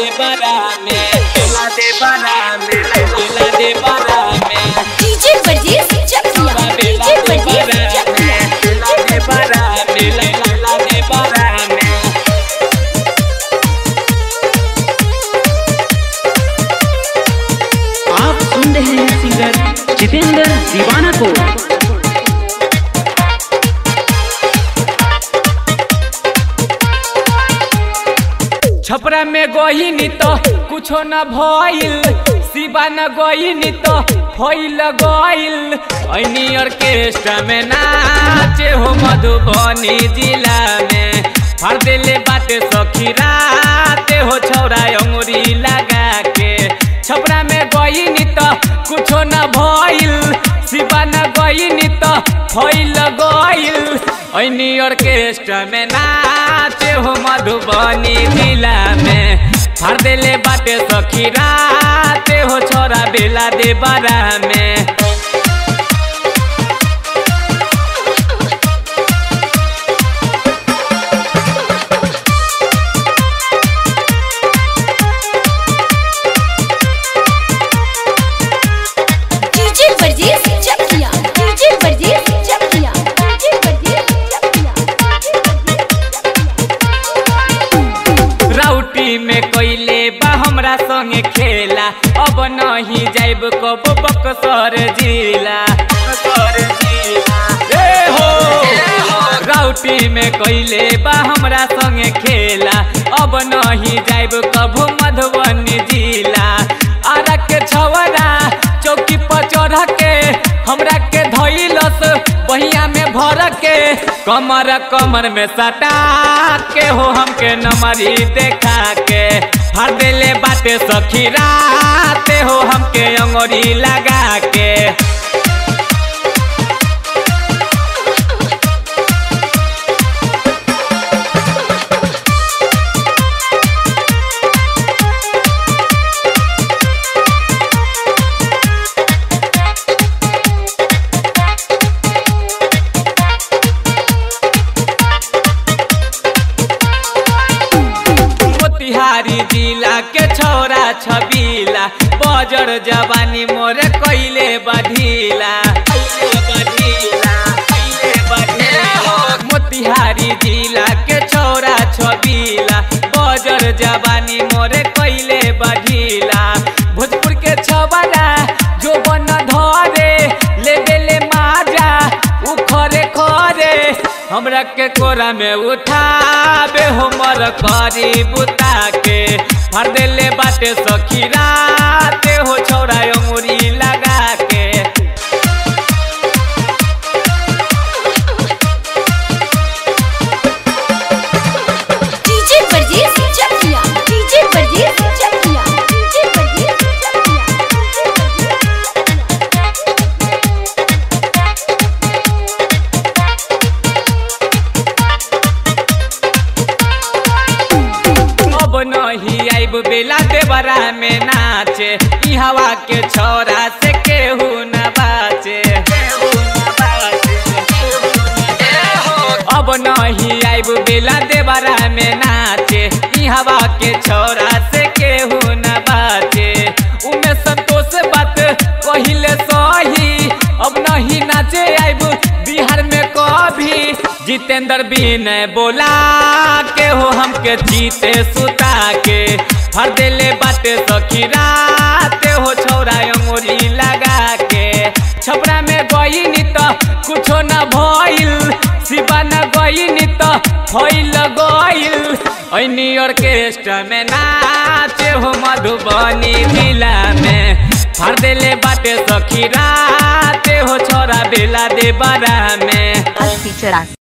दे बरा में बेला दे बरा में बेला दे बरा में डीजे वर्जेस चकिया डीजे वर्जेस चकिया बेला दे बरा में बेला दे बरा में आप सुन रहे हैं सिंगर जितेंद्र दीवाना को छपरा में गईनी तो कुछो न भइल शिवा न गईनी तो फैल गइल ऐनी ऑर्केस्ट्रा में नाचे हो मधुबनी जिला में फाड़ देले बाटे सखी राते हो छौरा अंगुरी लगा के छपरा में गईनी तो कुछो न भइल शिवा न गईनी तो फैल गइल ऐनी ऑर्केस्ट्रा में नाचे हो मधुबनी जिला में फाड़ देले बाटे सखी राते हो छोरा बेला दे बरा में डीजे वर्जेस चकिया डीजे वर्जेस चकिया डीजे वर्जेस चकिया राउटी में कोइले बा हमरा संगे खेला अब नहीं जाइब कब बक्सर जिला बक्सर जिला ए हो राउटी में कोइले बा हमरा संगे खेला अब नहीं जाइब कब मधुबनी जिला आरा के छवरा चौकी पर चढ़ के हमरा के धइलस बहिया में भर के कमर कमर में सटा के हो हमके नमरी देखा के फाड़ देले बाटे सखी राते हो हमके अंगुरी लगा के मोतिहारी जिला के छौरा छबीला बजर जवानी मोरे कैले बढ़ीला कैले बढ़ीला कैले बढ़ीला मोतिहारी जिला के छौरा छबीला बजर जवानी मोरे कैले बढ़ीला भोजपुर के छबरा जो बन धरे ले देले माजा उखरे खरे हमरा के कोरा में उठाबे हमर करी बुता के फाड़ देले बाटे सखी राते हो छौरा अंगुरी लगा के डीजे वर्जेस चकिया डीजे वर्जेस चकिया डीजे वर्जेस चकिया अब नहीं आइब बेला देवरा में नाचे ई हवा के छोरा से केहू न बाचे केहू न बाचे, केहू न बाचे। अब नहीं आइब बेला देवरा में नाचे ई हवा के छोरा से केहू न बाचे उमे संतोष बात कहिले सही अब नहीं नाचे आइब बिहार में कभी जितेंद्र विनय बोला के हो हमके जीते सुता के हर देले बाटे सखी राते हो छौरा अंगुरी लगा के छपरा में गईनी तो कुछो न भइल शिवा न गईनी तो फैल गइल ऐनी ऑर्केस्ट्रा में नाचे हो मधुबनी जिला में फाड़ देले बाटे सखी राते हो छोरा बेला दे बरा में अस्सी चौरासी